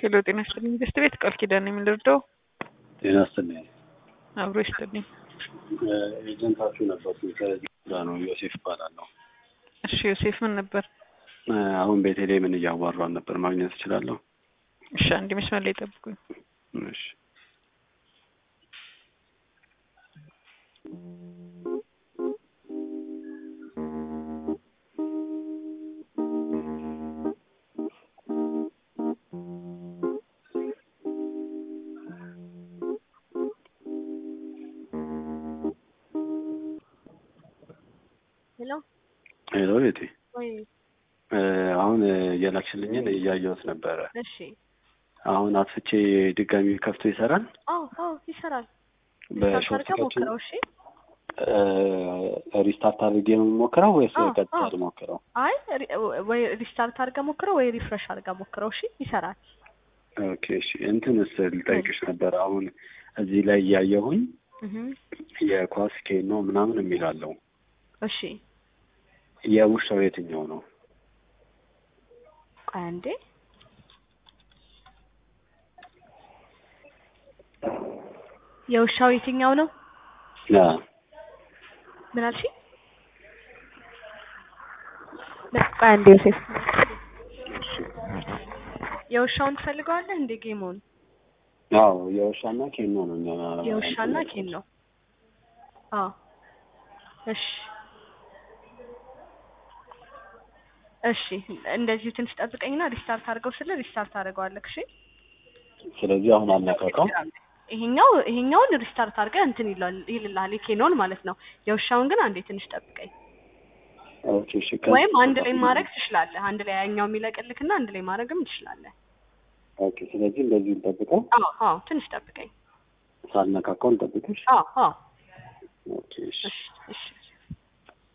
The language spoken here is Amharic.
ሄሎ ጤና ይስጥልኝ። ገስት ቤት ቃል ኪዳን ነው የምንደርደው። ጤና ይስጥልኝ። አብሮ ይስጥልኝ። ኤጀንታችሁ ነበርኩ ከዚህ ጋር ነው ዮሴፍ እባላለሁ። እሺ ዮሴፍ ምን ነበር? አሁን ቤተልሔምን እያዋራን ነበር። ማግኘት እችላለሁ? እሺ አንድ መስመር ላይ ጠብቁኝ። እሺ ሄሎ ሄሎ ቤቴ ወይ አሁን የላክሽልኝን እያየሁት ነበረ። እሺ አሁን አጥፍቼ ድጋሚ ከፍቶ ይሰራል? አዎ አዎ ይሰራል በሾርት አድርገህ ከቱ ሞክረው እሺ ሪስታርት አድርጌ ነው የምሞክረው ወይስ አዎ፣ ቀጥታ አዎ። ልሞክረው? አይ ሪ- ወይ ሪስታርት አድርገህ ሞክረው ወይ ሪፍሬሽ አድርገህ ሞክረው እሺ ይሰራል ኦኬ እሺ። እንትንስ ልጠይቅሽ ነበር። አሁን እዚህ ላይ እያየሁኝ እህ የኳስ ኬኖ ምናምን የሚላለው እሺ የውሻው የትኛው ነው? ቆይ አንዴ የውሻው የትኛው ነው ያ ምን አልሽ ቆይ አንዴ ዮሴፍ የውሻውን ትፈልገዋለህ እንዴ ጌሙን አዎ የውሻና ኬኖ ነው። እኛ የውሻና ኬን ነው አዎ እሺ እሺ እንደዚሁ ትንሽ ጠብቀኝና ሪስታርት አድርገው ስለ ሪስታርት አድርገዋለህ እሺ ስለዚህ አሁን አልነካካው። ይሄኛው ይሄኛውን ሪስታርት አድርገህ እንትን ይላል ይልልሃል የኬኖን ማለት ነው የውሻውን ግን አንዴ ትንሽ ጠብቀኝ ኦኬ እሺ። ከዚህ- ወይም አንድ ላይ ማድረግ ትችላለህ አንድ ላይ ያኛው የሚለቅልክና አንድ ላይ ማድረግም ትችላለህ ኦኬ ስለዚህ እንደዚህ እንጠብቀው፣ አዎ አዎ ትንሽ ጠብቀኝ ሳልነካካው እንጠብቅሽ። አዎ አዎ ኦኬ እሺ። እሺ እሺ